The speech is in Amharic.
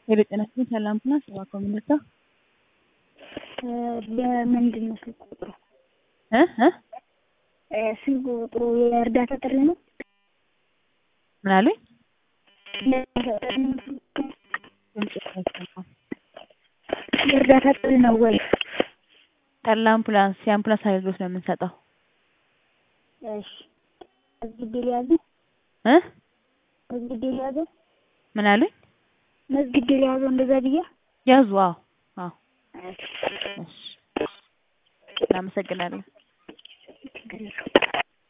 ሄሎ ጤና ይስጥልኝ ሰላም ናት ሰባ ኮሚኒታ በምንድን ነው ስልክ ቁጥሩ? እ እ ስልክ ቁጥሩ የእርዳታ ጥሪ ነው? ምን አሉኝ? የእርዳታ ጥሪ ነው ወይ? ለአምቡላንስ የአምቡላንስ አገልግሎት ነው የምንሰጠው። እሺ መዝግቤ ልያዝ? እ መዝግቤ ልያዝ? ምን አሉኝ? መዝግቤ ልያዘው እንደዛ ብዬ? ያዙ። አዎ አዎ። እሺ እሺ እናመሰግናለን። ችግር የለውም።